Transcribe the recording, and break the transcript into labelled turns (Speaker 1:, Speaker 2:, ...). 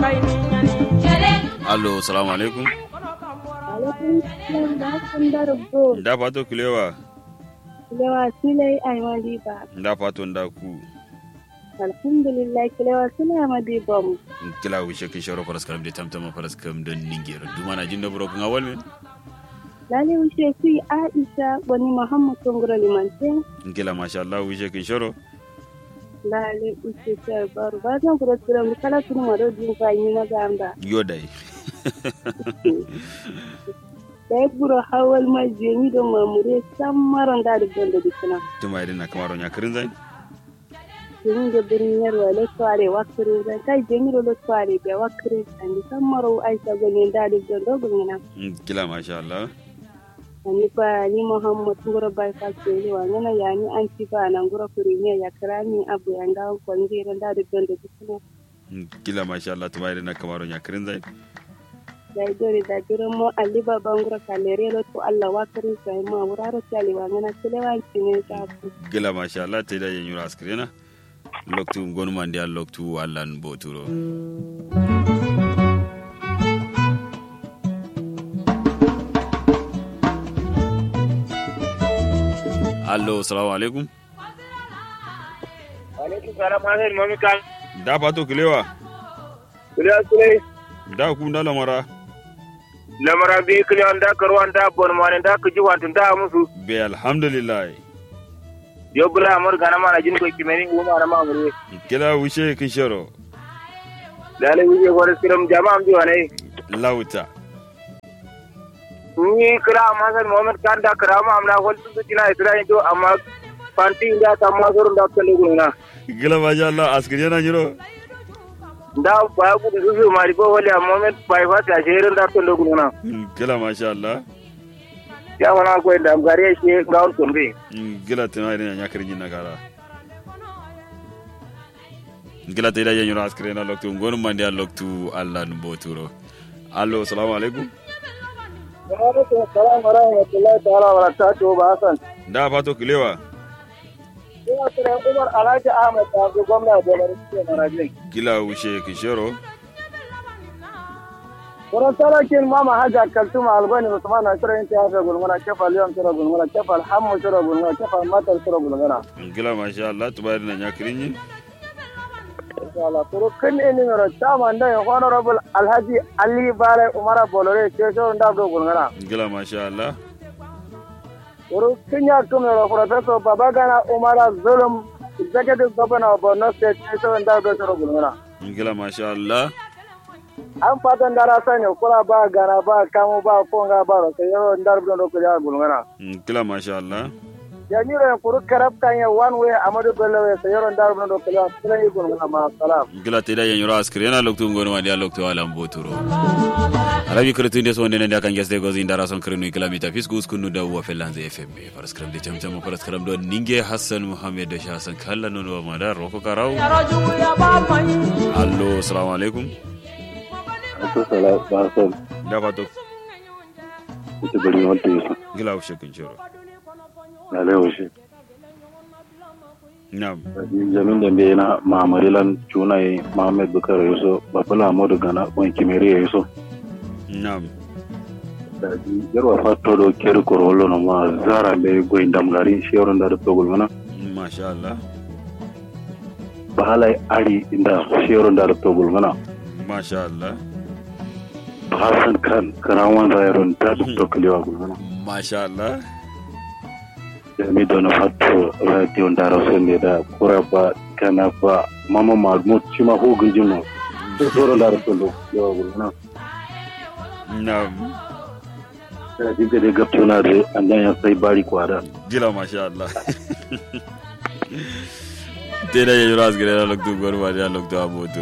Speaker 1: allo salamu alaikum
Speaker 2: alaikum salam da hakan da rubo
Speaker 1: nda fato kilewa
Speaker 2: kilewa silai aimadi ba
Speaker 1: nda fato nda ku
Speaker 2: alhamdulillah kilewa suna madi bom
Speaker 1: kila wishe kin shoro faras karam de tamtama faras kam don ningero duma na jinda buro kun awal me
Speaker 2: lale wuce su aisha wani muhammad tungura limante
Speaker 1: kila masha Allah wishe kin shoro
Speaker 2: lale wuce ta baro ba zan kura tura mu kala sunu ma do din fa yi na gamba
Speaker 1: yodai
Speaker 2: da buro hawal ma jemi do mamure samaron da da da dikina
Speaker 1: tuma idin na kamaro nya kirin zai
Speaker 2: jemi da birnin yarwa le tware wakire da kai jemi do le tware da wakire an samaro aisha gani da da da gona
Speaker 1: kila masha Allah
Speaker 2: ani fa ni muhammad ngoro bay fa sele wa ngana ya ni anti fa na ngoro premier ya krami abu ya ngaw ko ngire nda de donde bisuna
Speaker 1: kila masha Allah tuma idin na kamaro nya kirin zai
Speaker 2: da dore da dore mo ali baba ngoro kalere lo to Allah wa karin sai ma wuraro tali wa ngana sele wa ne ta
Speaker 1: kila masha Allah te da yin yura askrena loktu gonu mandi al loktu allan boturo allo salamu alaikum
Speaker 3: alaikum salam hasan mami kan
Speaker 1: da fato kilewa
Speaker 3: kula sule
Speaker 1: da ku da lamara
Speaker 3: lamara bi kiliyan da karwan da bon mane da ku ji wantun da musu
Speaker 1: be alhamdulillah
Speaker 3: yo bula amur gana mana jin ko kimeni wo mana ma amure
Speaker 1: kila wishe kin shoro
Speaker 3: dale wije gore siram jama am diwane
Speaker 1: lauta
Speaker 3: ni kira hasan muhammad kan da karama amna hol tu tina itra to amma panti inda ta ma sorun da kale guna
Speaker 1: gila masha Allah askrena nyiro
Speaker 3: da ba ku du su mari ko wali muhammad bai fa ta sherin da kale guna
Speaker 1: gila masha Allah
Speaker 3: ya wana ko da gare shi gaun tumbe
Speaker 1: gila tana idin nya kirin na kara gila te da yin yura askrena loktu gonu mandi al loktu allan boturo allo salamu alaikum
Speaker 3: alaikum salam wa rahmatullahi ta'ala wa barakatuhu ba hasan
Speaker 1: da fato kilewa
Speaker 3: ina kira umar alhaji ahmad ta ga gwamna da barke marajin
Speaker 1: gila wishe kin shoro
Speaker 3: wurin sarakin mama hajja kaltuma albani musamman na shirin ta yafe gulmuna kefa liyan shira gulmuna kefa alhammu shira gulmuna kefa matar shira gulmuna
Speaker 1: gila masha Allah tubayar na nya kirin yin
Speaker 3: inshallah kuro kan ne ni mero chairman da honorable alhaji ali bare umara bolore ke shirin da do gulmuna
Speaker 1: gila masha Allah
Speaker 3: kuro kan ya kuma ro professor babagana umara zulum executive governor of borno state ke shirin da do shira gulmuna
Speaker 1: gila masha Allah
Speaker 3: an fatan dara sani kula ba gana ba kamu ba fonga ba ro ke yaro ndar do do ko ya gulmuna
Speaker 1: gila masha Allah
Speaker 3: jami'ar yan kuru karab kan ya one way amadu bello ya sayaron dar mun dokala ya kula yi gun ma salam
Speaker 1: gila te da yin yura askrena loktu gonu mandi al loktu allan boturo arabi kretu inde so ndene kan geste gozi ndara son krenu kilomita fisku skunu da wa felanze fm faras kram de chamcham faras kram do ninge hassan muhammad da shasan kala non wa madar roko karau allo assalamu alaikum da fato
Speaker 4: ita bari wanda ya sa
Speaker 1: gila ushe kin shoro
Speaker 4: na lewa shi
Speaker 1: na'am
Speaker 4: jamin da bai na mamarilan cunaye mohamed bukar yaso babala modu gana wani kimeri ya yaso
Speaker 1: na'am
Speaker 4: da ji yarwa fato do keri korolo na ma zara bai goyin damgari shi yaron da da togul mana
Speaker 1: masha Allah
Speaker 4: bahalai ari inda shi yaron da da togul mana
Speaker 1: masha Allah
Speaker 4: hasan kan kana wanda yaron da da togul yawa gul mana
Speaker 1: masha Allah
Speaker 4: jami da na fato radio da rasu ne da kura ba kana ba mama mahmud shi ma hugin jino shi yaron da da togul yawa gul mana
Speaker 1: na'am
Speaker 4: da ji gade gabtuna da an ya sai bari kwada
Speaker 1: gila masha Allah te da yin yura askrena loktu gonu mandi al loktu abotu